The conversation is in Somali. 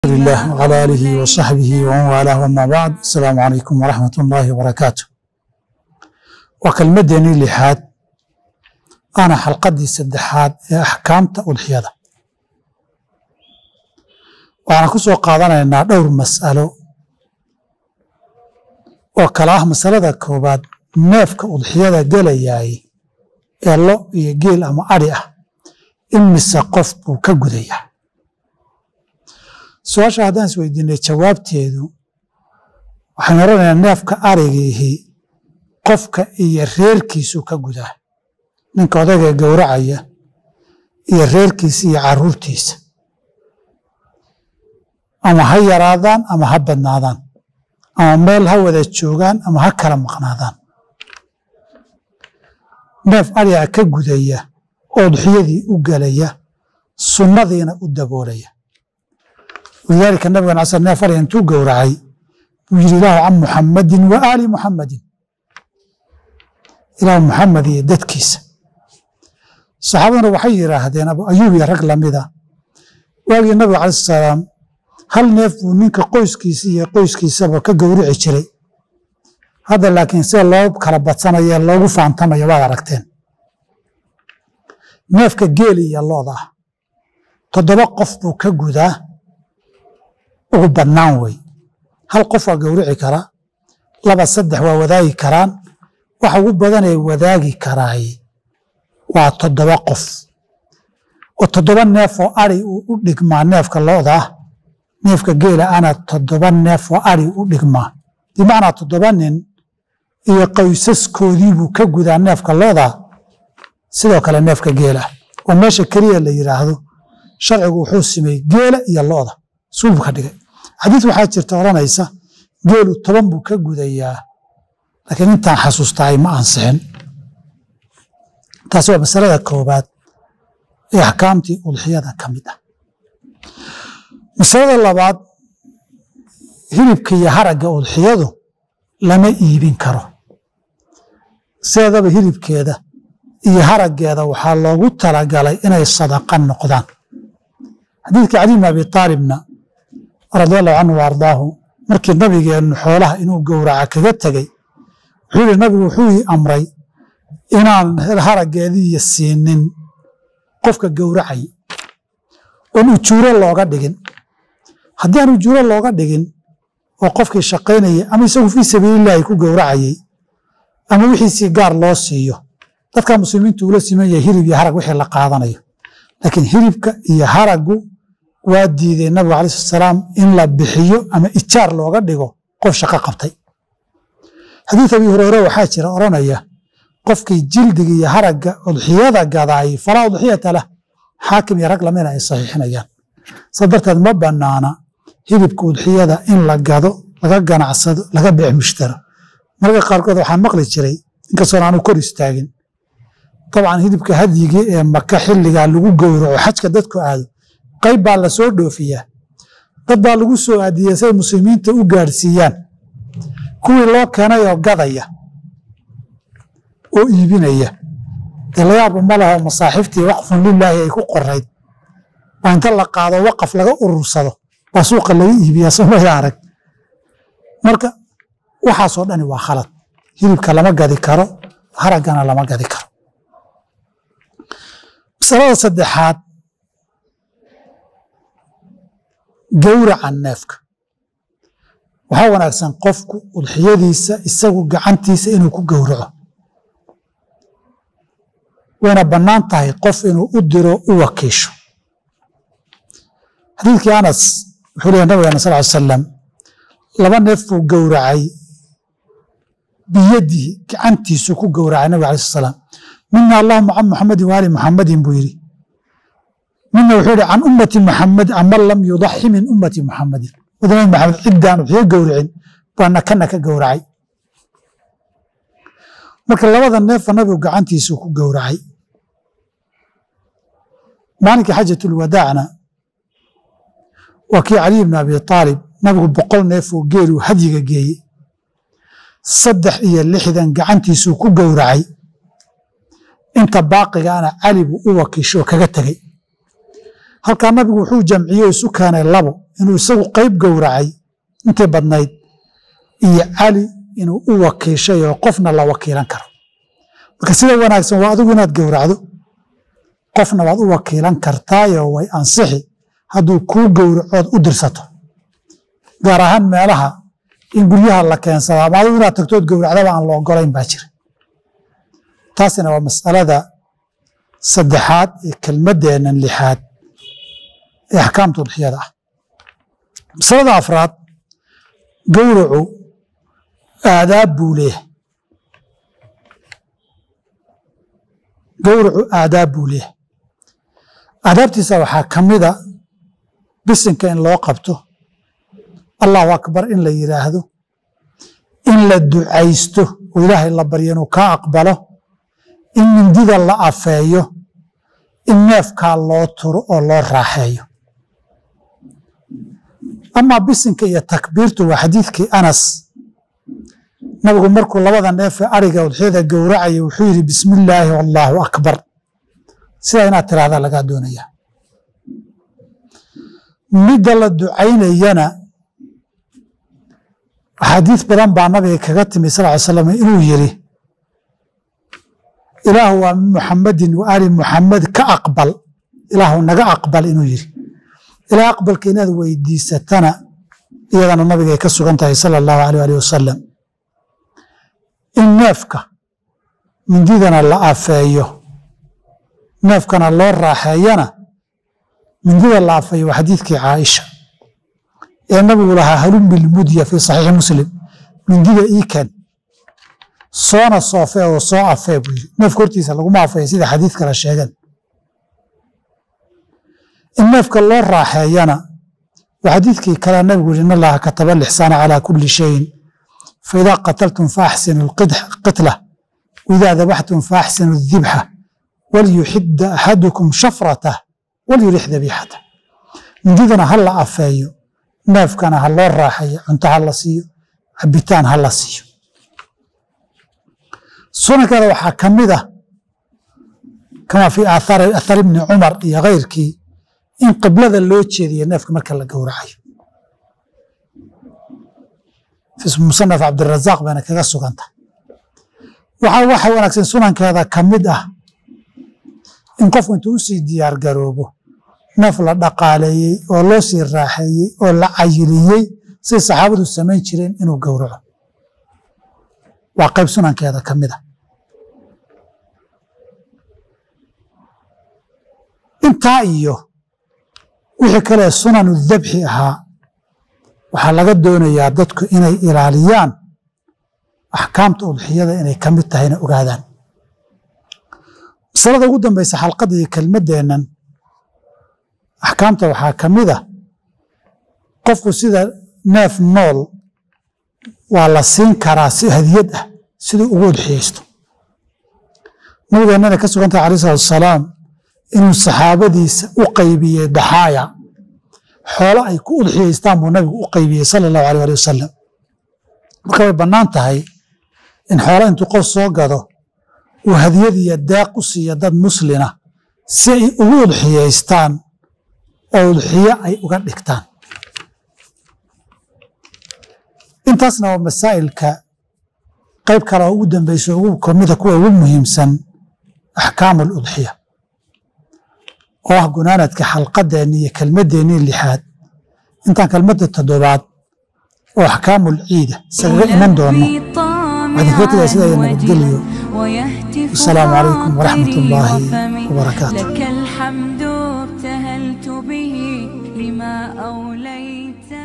الله وعلى آله وصحبه ومن والاه وما بعد السلام عليكم ورحمة الله وبركاته وكلمدني لحاد أنا حلقدي سدحاد ee axkaamta udxiyada waxaan ku soo qaadanaynaa dhowr mas'alo oo kala ah masalada koowaad neefka udxiyada gelayaay ee lo iyo geel ama adhi ah in mise qof buu ka gudayaa su-aasha haddaan is weydiinay jawaabteedu waxaan oranayaa neefka arigiihi qofka iyo reerkiisuu ka gudaa ninka odayga gowracaya iyo reerkiisa iyo caruurtiisa ama ha yaraadaan ama ha badnaadaan ama meel ha wada joogaan ama ha kala maqnaadaan neef ariga ka gudaya oo udxiyadii u gelaya sunnadiina u daboolaya walidaalika nabigan casal neef ariga intuu gowracay buu yidhi ilaahu can muxammadin wa aali muxammadin ilaahu muxamed iyo dadkiisa saxaabaduna waxay yidhaahdeen abu ayuub iyo rag lamida waagii nabiga calayi salaam hal neef buu ninka qoyskiisa iyo qoyskiisaba ka gowrici jiray hadda laakiin sida loo kala badsanayo loogu faantamayo waad aragteen neefka geeli iyo looda ah toddoba qof buu ka gudaa ugu badnaan wey hal qof waa gowrici karaa laba saddex waa wadaagi karaan waxa ugu badanay wadaagi karaay waa toddoba qof oo toddoba neef oo ari uu u dhigmaa neefka looda ah neefka geela ana toddoba neef oo ari u dhigmaa bimacnaa toddoba nin iyo qoysaskoodii buu ka gudaa neefka looda sidoo kale neefka geela oo meesha keliya la yidhaahdo sharcigu wuxuu simey geela iyo looda suubuu ka dhigay xadiis waxaa jirta odhanaysa geelu toban buu ka gudayaa laakiin intaan xasuustahay ma ansixin taasi waa masalada koobaad ee axkaamtii udxiyada ka mid ah masalada labaad hilibka iyo haragga udxiyadu lama iibin karo sideedaba hilibkeeda iyo haraggeeda waxaa loogu talagalay inay sadaqa noqdaan xadiidka cali bn abi aalibna radi allahu canhu wa ardaahu markii nabigeennu xoolaha inuu gowraca kaga tegey wuxuu yihi nabigu wuxuu ii amray inaan haraggeediiyo siinin qofka gowracay oon ujuuro looga dhigin haddii aan ujuuro looga dhigin oo qofkii shaqaynayay ama isagu fii sabiilillaahi ku gowracayey ama wixiisii gaar loo siiyo dadka muslimiintu ula siman yahay hilib iyo harag wixii la qaadanayo laakiin hilibka iyo haraggu waa diiday nabigu alai slat salaam in la bixiyo ama ijaar looga dhigo qof shaqo qabtay xadiid abi hureyre waxaa jira odhanaya qofkii jildiga iyo haragga udxiyada gadaay falaa udxiyata lah xaakim iyo rag lamina ay saxiixinayaan saa darteed ma banaana hilibka udxiyada in la gado laga ganacsado laga beec mushtaro mararka qaarkood waxaan maqli jiray inkastoon aanu kor istaagin dabcan hilibka hadyigii ee maka xilligaa lagu gowraco xajka dadku aado qayb baa la soo dhoofiyaa dad baa lagu soo aadiyey say muslimiinta u gaadhsiiyaan kuwii loo keenayoo gadaya oo iibinaya dee layaaba ma laho masaaxiiftii waqfun lilaahi ay ku qorayd baa inta la qaado waqaf laga urursado baa suuqa laga iibiyaa somaya arag marka waxaasoo dhani waa khalad hilibka lama gadi karo haraggana lama gadi karo masalada saddexaad gowraca neefka waxaa wanaagsan qofku udxiyadiisa isagu gacantiisa inuu ku gowraco wayna bannaan tahay qof inuu u diro u wakiisho xadiidkii anas wuxuu leeya nabigana sal ly salam laba neef buu gowracay biyadihi gacantiisuu ku gowracay nabig alai slat salaam mina allahuma can muxamadin waali muxamadin buu yidhi mina wuxuu yihi can ummati muxamed aman lam yudaxi min ummati muxamadin wadnabi maxamed ciddaan udxiyo gowricin baana kana ka gowracay marka labada neefa nabigu gacantiisuu ku gowracay maalinkii xajatulwadaacna waa kii caliy bn abi aalib nabigu boqol neefoo geeluu hadyiga geeyey saddex iyo lixdan gacantiisuu ku gowracay inta baaqigaana cali buu u wakiishoo kaga tegey halkaa nabigu wuxuu jamciye isu keenay labo inuu isagu qayb gowracay intii badnayd iyo cali inuu u wakiishay oo qofna la wakiilan karo marka sida wanaagsan waa adigu inaad gowracdo qofna waad u wakiilan kartaayo way ansixi hadduu kuu gowracood u dirsato gaar ahaan meelaha in guryaha la keensado ama adigu inaad tagtood gowracdaba aan la ogolayn baa jira taasina waa masalada saddexaad ee kelmaddeennan lixaad ee axkaamta udxiyada ah masalada afraad gowracu aadaab buu leeyahay gowracu aadaab buu leeyahay aadaabtiisa waxaa ka mida bisinka in loo qabto allahu akbar in la yidhaahdo in la ducaysto oo ilaahay la baryo inuu kaa aqbalo in mindida la afeeyo in neefkaa loo turo oo loo raaxeeyo amaa bisinka iyo takbiirtu waa xadiidkii anas nabigu markuu labada neefee ariga udxiyada gowracaya wuxuu yidhi bismi illaahi wallaahu akbar sidaa inaad tiraahdaa lagaa doonaya midda la ducaynayana axaadiis badan baa nabiga kaga timi sal ly slam inuu yidhi ilaahu waa min muxamadin wa ali muxamed ka aqbal ilaahu naga aqbal inuu yidhi ilaa aqbalka inaad weydiisatana iyadana nabiga ay ka sugan tahay sala allahu aleh alih wasalam in neefka mindidana la afeeyo neefkana loo raaxeeyana mindida la afeeyo waa xadiidkii caaisha ee nabigu lahaa halum bilmudya fii saxiixi muslim mindida iiken soona soofee oo soo afee buu yidhi neefka hortiisa laguma afeeyo sida xadiid kale sheegeen in neefka loo raaxeeyana waa xadiidkii kale nabigu yidhi in allaha kataba lixsaana calaa kulli shayin faidaa qataltum faaxsinu qitla waidaa dabaxtum faaxsinu dibxa walyuxida axadukum shafratah walyurix dabiixatah mindidana ha la afeeyo neefkana ha loo raaxeeyo cunto ha la siiyo cabitaan ha la siiyo sunankeeda waxaa ka mid ah kama fii athar ibni cumar iyo kayrkii in qiblada loo jeediyo neefka marka la gowracayo musanaf cabdirazaaq bayna kaga suganta waxaa waxa wanaagsan sunankeeda ka mid ah in qofku intuu usii diyaar garoobo neef la dhaqaaleeyey oo loo sii raaxeeyey oo la cayiliyey say saxaabadu samayn jireen inuu gowraco waa qayb sunankeeda ka mid a intaa iyo wixii kale sunanu dabxi ahaa waxaa laga doonayaa dadku inay ilaaliyaan axkaamta udxiyada inay ka mid tahayna ogaadaan masalada ugu dambaysa xalqadda iyo kelmaddeennan axkaamta waxaa ka mid ah qofku sida neef nool waa la siin karaa si hadiyad ah siduu ugu udxiyaysto nabigeennana ka sugantahay alai salatu asalaam inuu saxaabadiisa u qaybiyey daxaaya xoolo ay ku udxiyaystaan buu nabigu u qaybiyey sala allahu aleh ali wasalam marka way bannaan tahay in xoolo intuu qof soo gado uu hadiyad iyo deeq u siiyo dad muslina si ay ugu udxiyaystaan oo udxiyo ay uga dhigtaan intaasna waa masaa'ilka qayb kale oo ugu dambeyso ugu kamida kuwa ugu muhiimsan axkaamu aludxiya oo ah gunaanadka xalqadeenni iyo kelmaddeenni lixaad intaan kelmadda toddobaad oo axkaamul ciida isagaga iman doono waxaan kaga tegaya sidaa iyo nabadgelyo wasalaamu calaykum waraxmat ullaahi wabarakaatu لك الحمد ابتهلت به لما أوليت